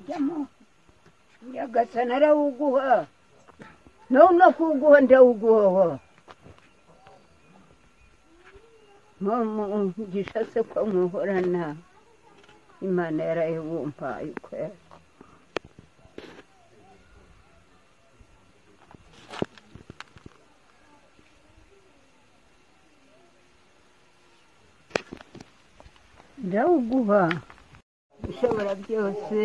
jyamo nyagasana arawuguha nawe no kuwuguha ndawuguhoho mumugisha se ko muhorana imana yarayibumbaye ukwera ndawuguha ushobora byose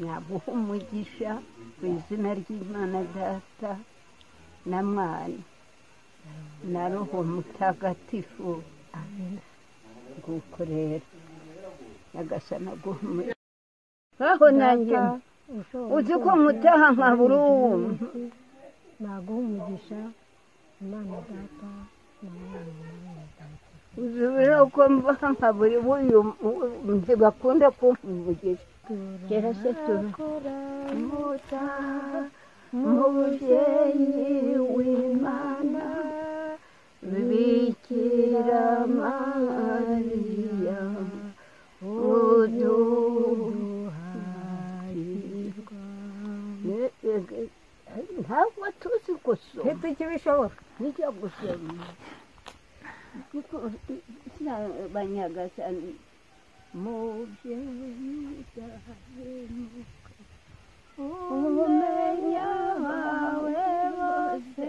naguha umugisha mu izina ry'imana data na mwana na roho mutagatifu nguko rero nyagasana guha umugisha nkaho nanjye uzi ko nkutaha nkabura uwo naguha umugisha imana data na mwana mwana data uzi ko mbaha nkabura uyu ntibakunda kumva umugisha kera se tuba turamuta mubyeyi w'imana bikira mariya uduharirwa ntabwo tuzi gusoma ntitwe ikibishobora nijya gusoma banyagasani mubyeyi ndahemuka umenya bawe bose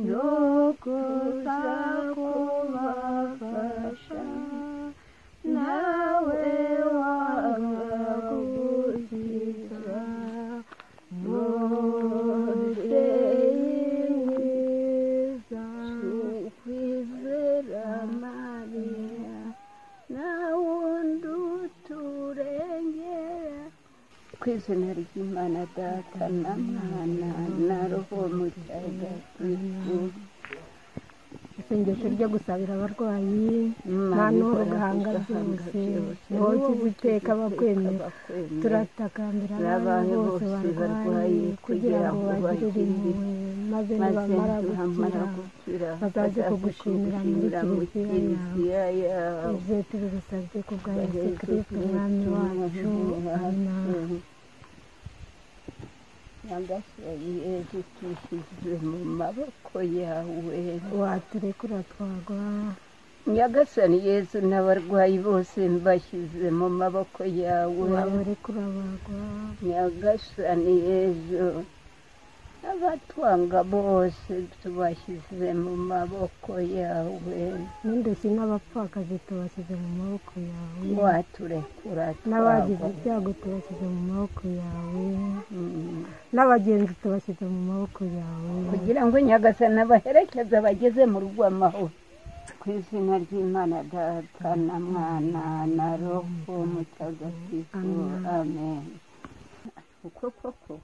no kuza kubafasha nawe wabagukiza mubyeyi mwiza ukwizera mariya nawundi uturengera ku izina ry'imana data na mwana na roho mutagatifu isengesho ryo gusabira abarwayi Imana nta n'uwo ihora gahanga igahanga byose byose. ni wowe ukiza iteka abakwemera abakwemera turatakambira Abantu abantu bose bose barwaye barwaye kugira ngo bagirire impuhwe maze maze nibamara nibamara gukira gukira bazaze kugushimira muri muri Kiliziya kiliziya yawe ibyo tubigusabye ku bwa yesu Yesu kirisito umwami wacu amina nyagasani yesu twishyize mu maboko yawe waturekura twagwa nyagasani yesu n'abarwayi bose mbashyize mu maboko yawe wabarekura bagwa nyagasani yesu abatwanga bose tubashyize mu maboko yawe n'indushyi n'abapfakazi tubashyize mu maboko yawe waturekura n'abagize twagwa ibyago tubashyize mu maboko yawe Mm. n'abagenzi tubashyize mu maboko yawe kugira ngo nyagasani abaherekeze abageze mu rugo amahoro ku izina ry'imana data na mwana na roho mutagatifu amen uko koko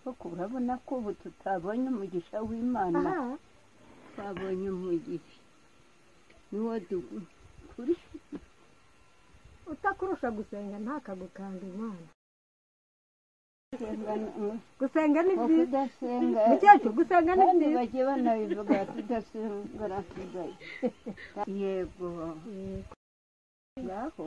koko urabona ko ubu tutabonye umugisha w'imana aha twabonye umugisha niwo dugu kuri utakurusha gusenga ntakagukanga imana kudasenga gusenga ni byiza kudasenga mukecuru gusenga ni kandi byiza bagiye banabivuga tudasenga tudasenga yego Yego. ngaho